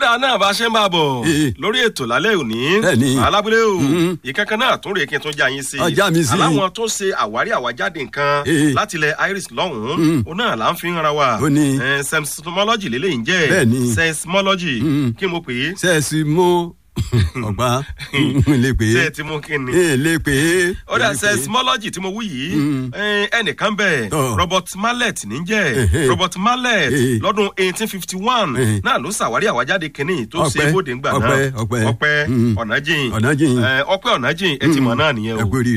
dáa náà bá a ṣe ń bá a bọ̀ Eh. lórí ètò lálẹ́ òní Bẹ́ẹ̀ni. alábúlé o Mhm. ìkankan náà tún rèé kí n tún já yín sí Ọ, já mi sí. aláwọn tó ṣe àwárí àwájáde nǹkan Eh. láti ilẹ̀ iris lọ́hùn-ún Mhm. òun náà là ń fi ń ra wa Ó ní. Eh, seismology lélẹ́yìn jẹ́ Bẹ́ẹ̀ni. seismology Mhm. kí mo pè é sẹ́ẹ̀sì mú ọ̀gbá lè pè ṣé ẹ é ti mú kí ni ee lè pè é. ó dà lè pè é. seismology tí mo wí yìí Mm. eh, ẹnìkan bẹ̀ Tọ́. robert mallet níjẹ́ Ehe. robert mallet Eh. lọ́dún eighteen fifty one Eh. náà ló ṣàwárí àwájáde kínní tó ṣe Ọpẹ́, bóde ńgbà náà ọpẹ́, ọpẹ́. ọpẹ́ Mm. ọ̀nàjìn Ọ̀nàjìn. Eh, ọpẹ́ ọ̀nàjìn ẹ ti mọ̀ náà nìyẹn ẹ o kú oríire.